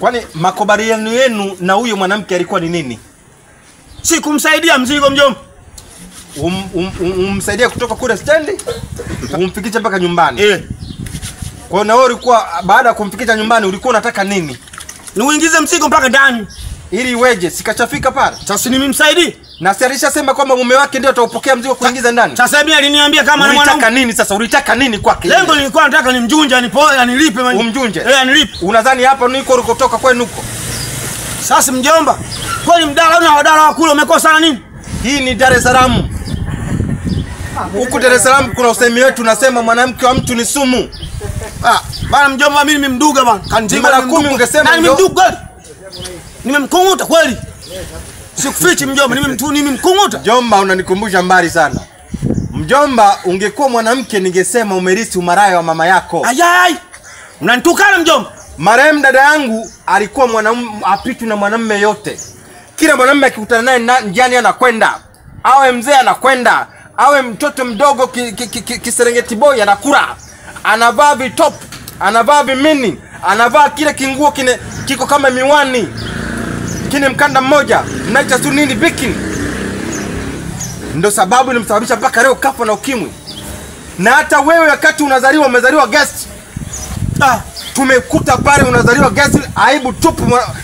Kwani makubaliano yenu na huyo mwanamke alikuwa ni nini? Si kumsaidia mzigo mjomba. Um, um, um, umsaidia kutoka kule stendi umfikishe mpaka nyumbani. Eh. Kwa hiyo na wewe ulikuwa baada ya kumfikisha nyumbani ulikuwa unataka nini? Ni uingize mzigo mpaka ndani. Ili iweje? Sikachafika pale. Sasa nimemsaidia. Na si alishasema kwamba mume wake ndio ataupokea mzigo kuingiza ndani. Sasa hivi aliniambia kama na Ulitaka mwanamke. nini sasa? Ulitaka nini kwake? Lengo nilikuwa nataka nimjunje anipoe anilipe mani. Umjunje? Eh, anilipe. Unadhani hapa niko ulikotoka kwenu huko? Sasa mjomba, kwani mdala una wadala wa kule umekosa na nini? Hii ni Dar es Salaam. Huku Dar es Salaam kuna usemi wetu unasema mwanamke wa mtu ni sumu. Ah, bana mjomba mimi nimemduga bana. Kanzima Mara kumi ungesema Na ndio. nimemduga kweli. Nimemkunguta kweli. Sikufichi mjomba, nimemtu nimemkunguta. Mjomba, unanikumbusha mbali sana. Mjomba, ungekuwa mwanamke ningesema umerisi umaraya wa mama yako. Ayai. Unanitukana mjomba. Marehemu dada yangu alikuwa mwanamume apitwi na mwanamume yote. Kila mwanamume akikutana naye na- njiani anakwenda, awe mzee anakwenda, awe mtoto mdogo ki- ki- ki- ki- kiserengeti boy anakula, anavaa vitop, anavaa vimini, anavaa kile kinguo kine kiko kama miwani kine mkanda mmoja mnaita tu nini bikini. Ndo sababu ilimsababisha mpaka leo kafa na ukimwi. Na hata wewe wakati unazaliwa umezaliwa guest Ah, tumekuta pale unazaliwa guest, aibu tupu. mwa-